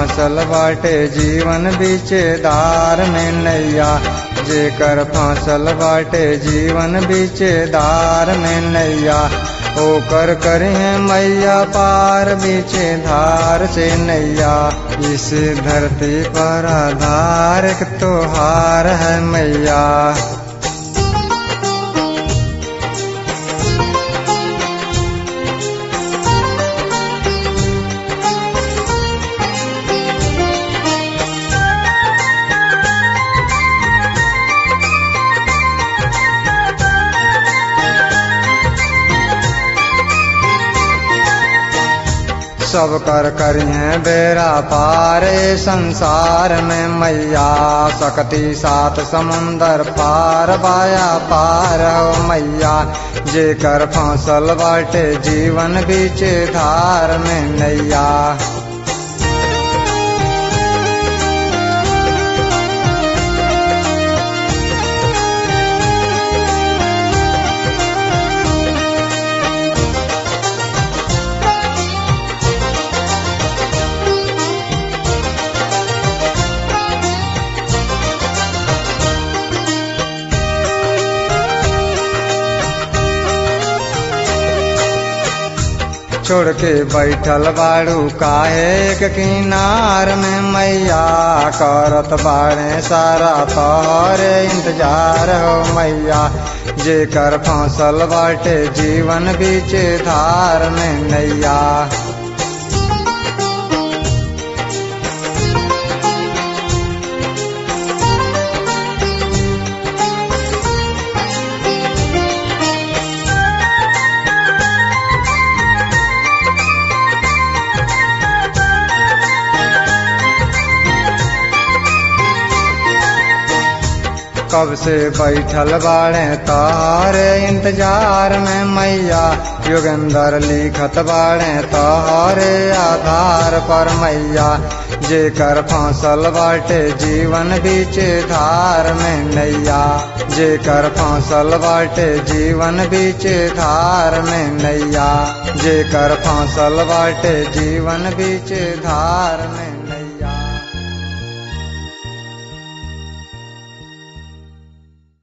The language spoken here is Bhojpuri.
फांसल बाटे जीवन बीचे धार में नैया जेकर फांसल बाटे जीवन बीचे धार में नैया ओकर करिए मैया पार बीचे धार से नैया इस धरती पर आधार एक त्योहार है मैया सब कर करिए बेरा पारे संसार में मैया सकती सात समुंदर पार बाया पार हो मैया जेकर फांसल बाटे जीवन बीचे धार में नैया छोड़ के बैठल बाड़ू काहे एक किनार में मैया करत बाड़े सारा तोहरे इंतजार हो मैया जेकर फांसल बाटे जीवन बीचे धार में नैया कब से बैठल बाड़े तोहरे इंतजार में मैया योगेंद्र लिखत बाड़े तोहरे आधार पर मैया जेकर फांसल बाटे जीवन बीचे धार में नैया जेकर फांसल बाटे जीवन बीचे धार में नैया जेकर फांसल बाटे जीवन बीचे धार में